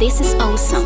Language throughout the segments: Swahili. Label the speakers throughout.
Speaker 1: This is awesome.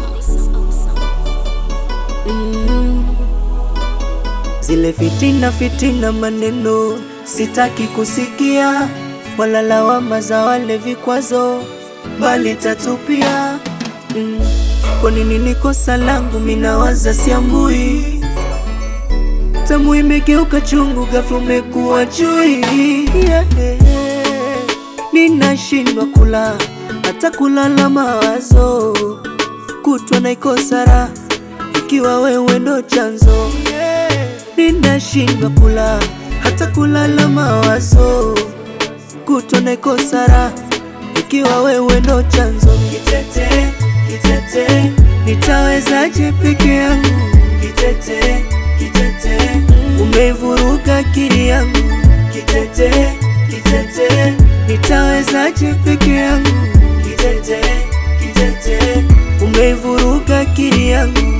Speaker 2: Zile fitina fitina maneno sitaki kusikia, wala lawama za wale vikwazo, bali tatupia. Mm. Kwa nini ni kosa langu minawaza siambui, tamu imegeuka chungu, ghafla umekuwa chui yeah. Ninashindwa kula hata kulala mawazo, kutwa naikosa raha ikiwa wewe ndo chanzo ninashindwa kula hata kulala mawazo, kutwa naikosa raha ikiwa wewe ndo chanzo. Kitete, kitete, nitawezaje peke yangu? Kitete, kitete, umeivuruga akili yangu. Kitete, kitete, nitawezaje peke yangu? Kitete, kitete, umeivuruga akili yangu.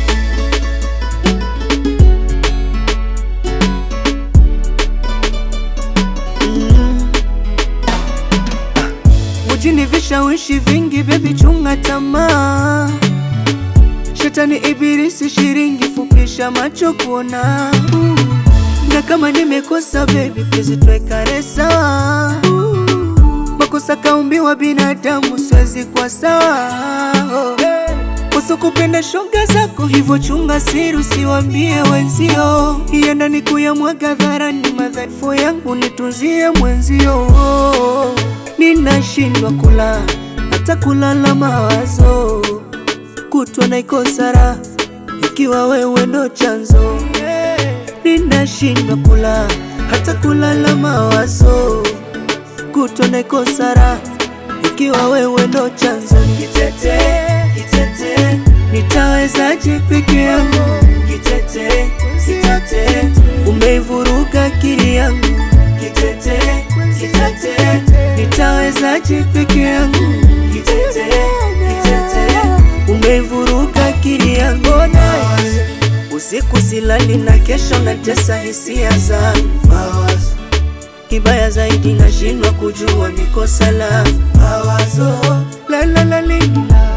Speaker 2: Mjini vishawishi vingi, bebi, chunga tamaa. Shetani ibilisi shiringi, fupisha macho kuona. Mm. Na kama nimekosa bebi, please tuwekane sawa. Makosa kaumbiwa binadamu, siwezi kwa sawa. Kosa kupenda shoga zako, hivyo chunga siri, usiwambie wenzio. Ienda ni kuyamwaga dharani, madhaifu yangu nitunzie mwenzio. Ninashindwa kula hata kulala mawazo, kutwa naikosa raha ikiwa wewe ndo chanzo. Ninashindwa kula hata kulala mawazo, kutwa naikosa raha ikiwa wewe ndo chanzo. Kitete, kitete, nitawezaje peke yangu? Kitete, kitete, umeivuruga akili yangu. Kitete, kitete, nitawezaje peke yangu? Kitete, kitete, umeivuruga akili yangu. Usiku silali na kesho natesa hisia zangu Kibaya zaidi nashindwa kujua niko salama mawazo la la la li, la